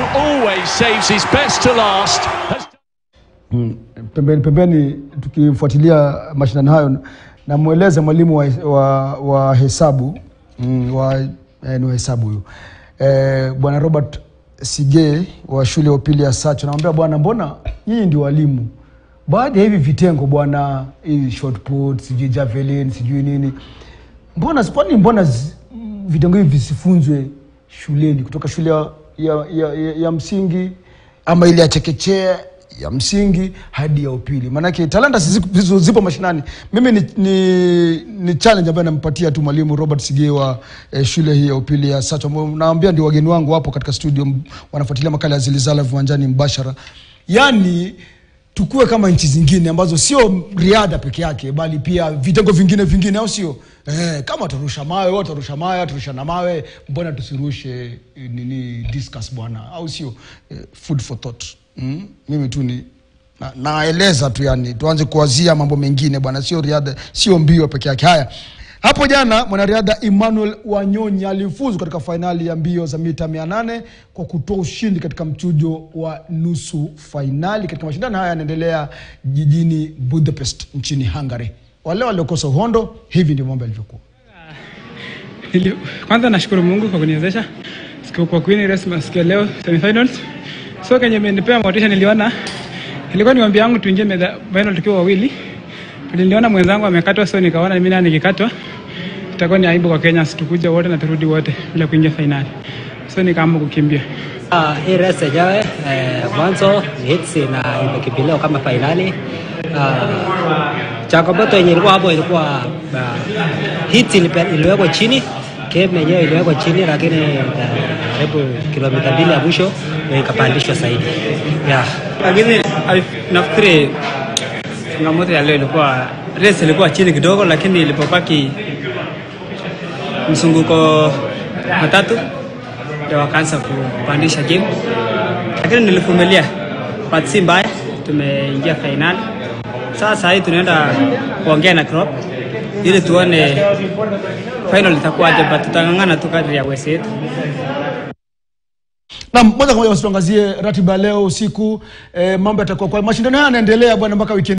always saves his best to last, has Mm, pembeni pembeni tukifuatilia mashindano hayo namweleza mwalimu wa, wa, wa hesabu mm, wa, eh, ni wa hesabu huyu eh, bwana Robert Sige wa shule ya upili ya Sacho namwambia bwana, mbona nyinyi ndio walimu baada ya hivi vitengo bwana, hii shot put sijui javelin sijui nini, mbona kwani mbona zi- vitengo hivi visifunzwe shuleni kutoka shule ya, ya, ya, ya, ya msingi ama ile ya chekechea ya msingi hadi ya upili maanake talanta si zipo- zipo, zipo mashinani mimi ni, ni, ni challenge ambayo nampatia tu mwalimu robert sige wa eh, shule hii ya upili ya sacho ambao naambia ndio wageni wangu wapo katika studio m- wanafuatilia makala ya zilizala viwanjani mbashara yani tukue kama nchi zingine ambazo sio riadha peke yake bali pia vitengo vingine vingine au sio eh, kama watarusha mawe wao watarusha mawe watarushana mawe mbona tusirushe eh, nini discuss bwana au sio eh, food for thought mm? mimi tu ni na- naeleza tu yani tuanze kuwazia mambo mengine bwana sio riadha sio mbio peke yake haya hapo jana mwanariadha emmanuel wanyonyi alifuzu katika fainali ya mbio za mita 800 kwa kutoa ushindi katika mchujo wa nusu fainali katika mashindano haya yanaendelea jijini budapest nchini hungary wale waliokosa uhondo hivi ndivyo mambo yalivyokuwa Nili- Kwanza nashukuru Mungu kwa kuniwezesha siku kwa kuwini race siku ya leo semifinals. So kenye imenipea motisha niliona ilikuwa ni ombi yangu tuingie medha- final tukiwa wawili. Niliona mwenzangu amekatwa so nikaona mimi naye nikikatwa itakuwa ni aibu kwa Kenya situkuja wote na turudi wote bila kuingia finali. So nikaamua kukimbia. Ah, hii race yenyewe eh, mwanzo ni hits na imekimbiliwa kama fainali. Ah, changamoto yenye ilikuwa hapo ilikuwa uh, hits ilipe- iliwekwa chini game yenyewe iliwekwa chini, lakini eh, karibu kilomita mbili ya mwisho ndio ikapandishwa zaidi yeah. Lakini nafikiri changamoto ya leo ilikuwa race ilikuwa chini kidogo, lakini ilipobaki mzunguko matatu ndio wakaanza kupandisha game, lakini nilivumilia, but si mbaya, tumeingia fainali. Sasa hii tunaenda kuongea na crop ili tuone final itakuwaje, but tutang'ang'ana tu kadri ya uwezo wetu. na moja kwa moja basi tuangazie ratiba ya leo usiku eh, mambo yatakuwa kwa mashindano haya yanaendelea bwana mpaka wikendi